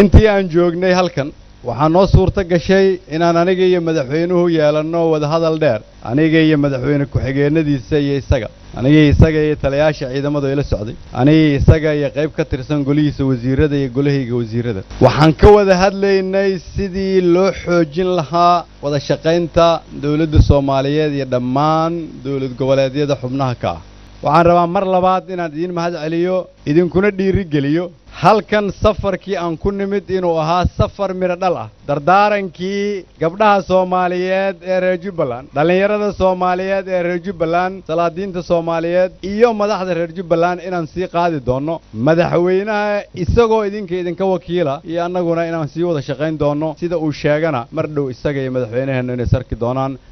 intii aan joognay halkan waxaa noo suurto gashay inaan aniga iyo madaxweynuhu yeelanno wadahadal dheer aniga iyo madaxweyne ku-xigeenadiisa iyo isaga aniga isaga iyo taliyaasha ciidamadu ila socday aniga isaga iyo qayb ka tirsan golihiisa wasiirada iyo golahayga wasiirada waxaan ka wada hadlaynay sidii loo xoojin lahaa wada shaqaynta dowladda soomaaliyeed iyo dhammaan dowlad goboleedyada xubnaha ka ah waxaan rabaa mar labaad inaan idiin mahad celiyo idinkuna dhiiri geliyo halkan safarkii aan ku nimid inuu ahaa safar midho dhal ah dardaarankii gabdhaha soomaaliyeed ee reer jubbaland dhallinyarada soomaaliyeed ee reer jubbaland salaadiinta soomaaliyeed iyo madaxda reer jubbaland inaan sii qaadi doonno madaxweynaha isagoo idinka idinka wakiila iyo annaguna inaan sii wada shaqayn doonno sida uu sheegana mar dhow isaga iyo madaxweynaheennu inay sarki doonaan